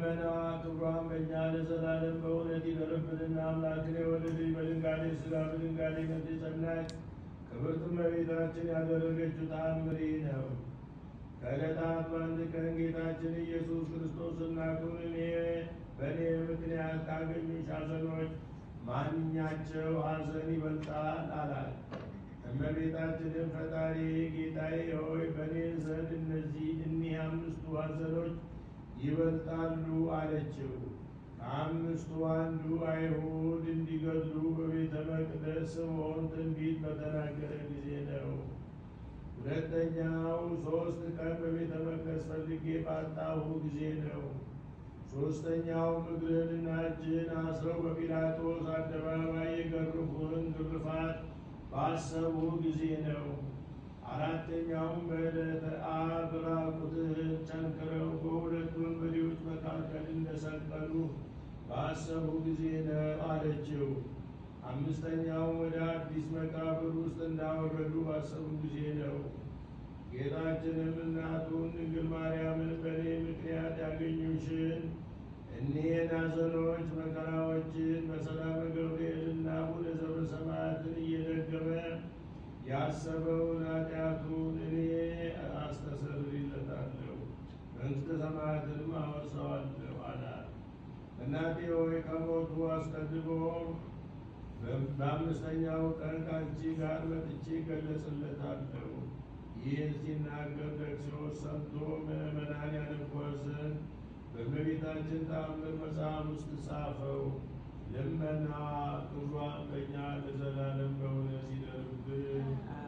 መናዋ ክብሯን በእኛ ለዘላለም በእውነት ይደርብንና አምላክን የወለደች በድንጋሌ ሥጋ በድንጋሌ ነፍስ የጸናች ክብርት እመቤታችን ያደረገችው ተአምር ይህ ነው። ከዕለታት በአንድ ቀን ጌታችን ኢየሱስ ክርስቶስና እኔ በእኔ ምክንያት ካገኙሽ ሐዘኖች ማንኛቸው ሐዘን ይበልጣል አላት። እመቤታችንም ፈጣሪ ጌታዬ ሆይ በእኔ ዘንድ እነዚህ እኒህ አምስቱ ሐዘኖች ይበልጣሉ አለችው። ከአምስቱ አንዱ አይሁድ እንዲገድሉ በቤተ መቅደስ ስምዖን ትንቢት በተናገረ ጊዜ ነው። ሁለተኛው ሦስት ቀን በቤተ መቅደስ ፈልጌ ባጣሁ ጊዜ ነው። ሦስተኛው እግርህንና እጅህን አስረው በጲላጦስ አደባባይ የገረፉህን ግርፋት ባሰቡ ጊዜ ነው። አራተኛውም በዕለተ ዓርብ ራቁትህን ቸንክረው በሁለት ወንበዴዎች መካከል እንደሰቀሉ ባሰቡ ጊዜ ነው አለችው። አምስተኛውም ወደ አዲስ መቃብር ውስጥ እንዳወረዱ ባሰቡ ጊዜ ነው። ጌታችንም እናቱን ድንግል ማርያምን በእኔ ምክንያት ያገኙሽን እኒህን ሐዘኖች መከራዎችን በሰላም ገብርኤልና አቡነ ዘበሰማያትን እየደገመ ያሰበውን ኃጢአቱን እኔ አስተሰርይለታለሁ መንግሥተ ሰማያትንም አወርሰዋለሁ አላት። እናቴ ሆይ ከሞቱ አስቀድሞ በአምስተኛው ቀን ከአንቺ ጋር መጥቼ ገለጽለታለሁ። ይህን ሲናገር ደክሲዎስ ሰምቶ ምዕመናን ያነቧት ዘንድ በእመቤታችን ተአምር መጽሐፍ ውስጥ ጻፈው። ልመናዋ ክብሯን በእኛ ለዘላለም በእውነት ይደርብን።